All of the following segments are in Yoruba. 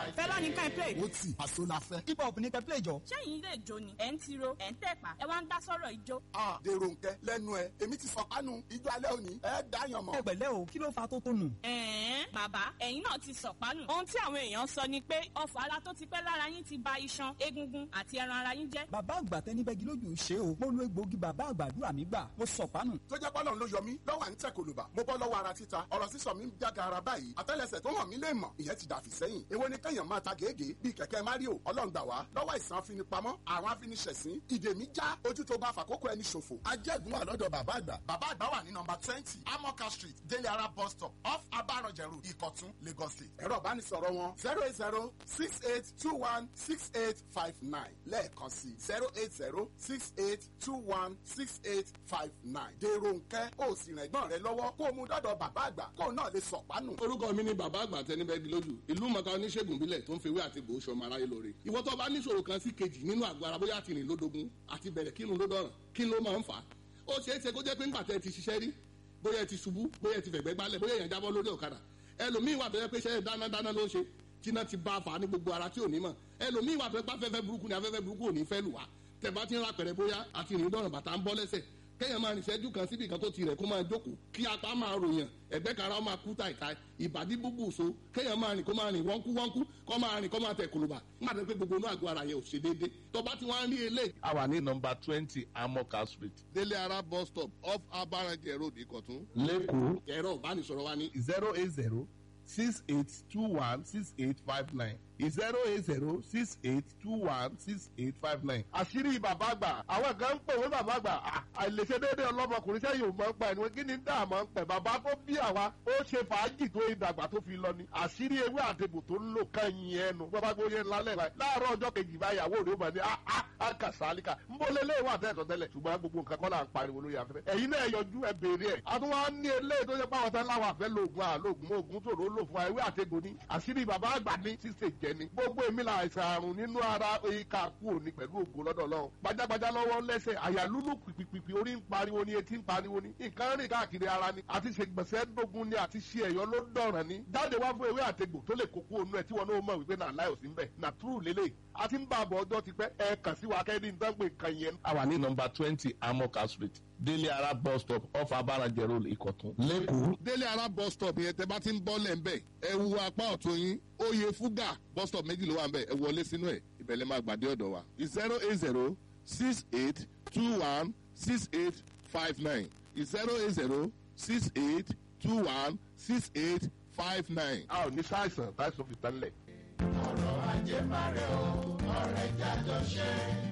five. fẹ́lá ní ká ẹ play. ó tì àṣọ la fẹ́. hip hop ní ká play jọ. ṣẹ́yìn ilé ìjó ni ẹ̀ ń tiro ẹ̀ ń tẹ̀pá ẹ wá ń dá sọ́rọ̀ ìjó. a dèrò nkẹ lẹ́nu ẹ èmi ti sọkánu ijó alẹ́ òní ẹ dáyàn mọ́. ẹ pẹ̀lẹ́ o kí ló fa tó tónù. ẹ̀ẹ́n bàbá ẹ̀yin náà ti sọ̀pánù. ohun tí àwọn èèyàn sọ ni pé ọfọ̀ ara tó ti pẹ́ lára yín ti ba iṣan egungun àti ẹran ara yín jẹ́. bàbá àgbà tẹni bẹ́gi lójú ṣe o mo lo egbòogi bàbá àgbàdúrà mi gbà mo sọ̀pánù. tó jẹ́ pọ́lọ́n ló yọ mí lọ́wọ́ à ń tẹ̀ kòlùbà mo bọ́ lọ́wọ́ ara títa ọ̀rọ̀ sísọ mi ń jága ara báyìí àtẹ́lẹsẹ̀ tó hàn mí lè mọ̀ ìyẹn ti dàfí sẹ́yìn èwo ni kẹ́yàn máa ta gègé bíi kẹ̀kẹ́ mario ọlọ́run gbà wá lọ́wọ́ àìsàn afinipamọ́ àwọn afiniṣẹ̀sín ìdè mi já ojú tó bá fàkókò ẹni ṣòfò ajẹ́gun wà lọ́dọ̀ bàbá àgbà bàbá àgbà wà ní nọmba twenty amoka street délé ara bus stop off abaranjẹ road ìkọ̀tún lagos state ẹ̀rọ ìbánisọ̀rọ̀ wọn zero eight zero six eight two one six eight five nine lẹ́ẹ̀kan sí zero eight zero six eight two one six eight five nine dèrò nkẹ́ ó sì rìn ẹ̀gbọ́n rẹ lọ́wọ́ kó o mú dọ́dọ̀ bàbá àgbà kó o náà lè sọ̀pánù. orúkọ mi ni bàbá àgbà tẹnibẹ́gi lójú ìlú mọ̀ká oníṣègùn bílẹ̀ tó ń fewé àti gbòó sọmọ aráyé lóore ìwọ tó bá níṣòro kan sí kejì nínú àgọ́ ara bóyá tìrìn lódogun àti bẹ̀rẹ̀ kírun ló dọ̀ràn kí ló máa ń fà á ó ṣeé ṣe kó jẹ́ pé ńgbà tẹ́ ti ṣiṣẹ́ rí bóyá ẹ ti ṣubú bóyá ẹ ti fẹ̀gbẹ́ gbálẹ̀ bóyá èèyàn jábọ́ lórí ọ̀kadà ẹlòmíín wà tó yẹ pé iṣẹ́ dánadáná ló ń ṣe tíná ti bá a fà á ní gbogbo ara tí ò ní mọ̀ ẹlòmíín wà tó yẹ pé afẹ́fẹ́ burúkú ni afẹ́fẹ́ burúkú ò ní fẹ́ lù wá tẹ̀bá ti ń ra pẹ̀rẹ̀ bóyá àti ìrìn dọ̀ràn bàtà ń bọ́ lẹ́sẹ̀ kéèyàn máa rìn ṣẹ́jú kan síbi kan tó ti rẹ̀ kó máa jókòó kí apá máa ròyàn ẹ̀gbẹ́ kan ara ó máa kú tàìtàì ìbàdí búbù so kéèyàn máa rìn kó máa rìn wọ́nkú wọ́nkú kó máa rìn kó máa tẹ̀ kòlùbà má dé pé gbogbo inú àgọ́ ara yẹn ò ṣe déédé tó bá ti wá ń rí eléyìí. a wà ní nọmba twenty amoka street délé ara bus stop off abarajẹ road ìkọ̀tún. lẹ́kọ̀ọ́ ẹ̀rọ ìbánisọ̀rọ̀ wa ní zero eight zero six eight two one six eight five nine zero eight zero six eight two one six eight five nine. àṣírí bàbá àgbà àwọn kan ń pè wọ́n bàbá àgbà à, àìlèṣe déédéé ọlọ́mọkùnrin sẹ́yìn ò máa ń pa ẹni wọn kí ni dá àmọ́ ń pẹ̀ bàbá tó bí àwa ó ṣe fàájì tó ìdàgbà tó fi lọ ni àṣírí ewé àtẹ̀bù tó ń lò kàn yín ẹnu bàbá gbóyè lálẹ́ rẹ̀ láàárọ̀ ọjọ́ kejì báyàwó rẹ̀ ó mà ní a a a kà sálíkà ń bọ́ lélẹ́ wà tẹ́tọ̀ tẹ́lẹ̀ ṣùgbọ́n gbogbo nǹkan kọ́ là ń pariwo lórí afẹ́fẹ́ ẹ̀yin náà yọjú ẹ béèrè ẹ̀ àtúwọ́n ní eléyìí tó yẹ pàwọn tán láwọn àfẹ́ lóògùn àlóògùn oògùn tó ló lò fún wa ewé àtẹ̀gùn ni àṣírí bàbá àgbà ní ṣíṣe jẹ ni gbogbo èmi la àìsàn àrùn nínú ara ìka kú òní pẹ̀lú ògùn lọ́dọ̀ Ọlọ́run gbajàgbajà lọ́wọ́ lẹ́sẹ̀ àyà lúlù pìpìpì orí ń pariwo ni etí ń pariwo ni nǹkan rìn káàkiri ara ni àti ṣe gbọ̀nsẹ̀ dógún ni àti ṣe ẹ̀yọ́ ló dọ̀ràn ni jáde wá fún ewé àtegbò tó lè kókó onú ẹ̀ tí wọn náà mọ̀ wípé náà láì òsín bẹ̀ nà túrù lélẹ̀ àti ń bá àbọ̀ ọjọ́ ti pẹ́ ẹ kàn sí wa kẹ́ni ń dánpẹ́ kan yẹn. a wà ní nọmba twenty amoka street délé ara bus stop off abarajẹ road ìkọ̀tún lẹ́kọ̀ọ́. délé ara bus stop yẹn tẹ bá ti ń bọ́ lẹ̀ ń bẹ̀ ẹ wu apá ọ̀tún yín oyè fúgà bus stop méjì ló wà ń bẹ̀ ẹ wọlé sínú ẹ̀ ìbẹ̀lẹ̀ máa gbàdé ọ̀dọ̀ wa zero eight zero six eight two one six eight five nine zero eight zero six eight two one six eight five nine. a ò ní sáìsàn táìsàn fi tán lẹ̀. ọ̀rọ̀ ajé máa rẹ̀ o ọ̀rẹ́ jájọ ṣe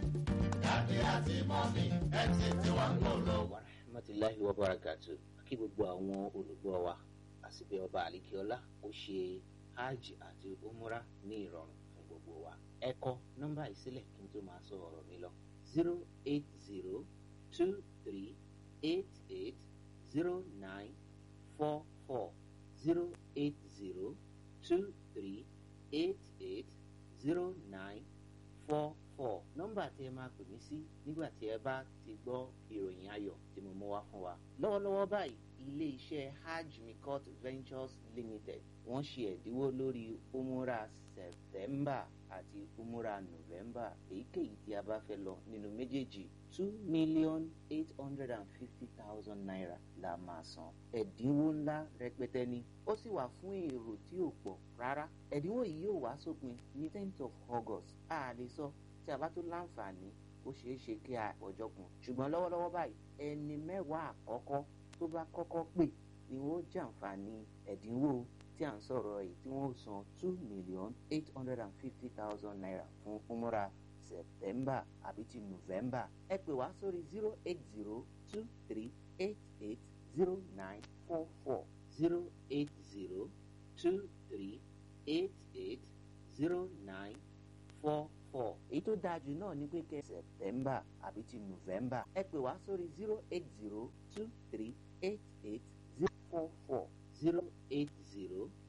dádì àti mọ́mí ẹ ti tí wọ́n ń lò wa rahmatulahi wa barakatu kí gbogbo àwọn olùgbọ́ wa àsìbẹ̀ ọba àlìkíọ́lá ó ṣe hajj àti umura ní ìrọ̀rùn fún gbogbo wa ẹ kọ nọ́mbà yìí sílẹ̀ kí n tó máa sọ ọ̀rọ̀ mi lọ zero eight zero two three eight eight zero nine four four zero eight zero two three eight eight zero nine four four nọ́mbà tí ẹ máa pè mí sí nígbà tí ẹ bá ti gbọ́ ìròyìn ayọ̀ tí mo mú wá fún wa. lọ́wọ́lọ́wọ́ báyìí ilé iṣẹ́ hajj mikot ventures limited wọ́n ṣe ẹ̀dínwó lórí umura september àti umura november èyíkéyìí tí a bá fẹ́ lọ nínú méjèèjì two million eight hundred and fifty thousand naira la máa san ẹ̀dínwó ńlá rẹpẹtẹ ni ó sì wà fún èrò tí ò pọ̀ rárá ẹ̀dínwó yìí yóò wá sópin ní tenth of august a lè sọ tí a bá tó láǹfààní ó ṣeé ṣe kí a ọjọ́ kun ṣùgbọ́n lọ́wọ́lọ́wọ́ báyìí ẹni mẹ́wàá àkọ́kọ́ tó bá kọ́kọ́ pè ni wọ́n jàǹfààní ẹ̀dínwó tí à ń sọ̀rọ̀ yìí tí wọ́n san two million eight hundred and fifty thousand naira fún umura september àbí ti november ẹ pè wá sórí zero eight zero two three eight eight zero nine four four zero eight zero two three eight eight zero nine four four èyí tó dáa jù náà ni pé kẹ́ september àbí ti november ẹ pè wá sórí zero eight zero two three eight eight zero four four zero eight zero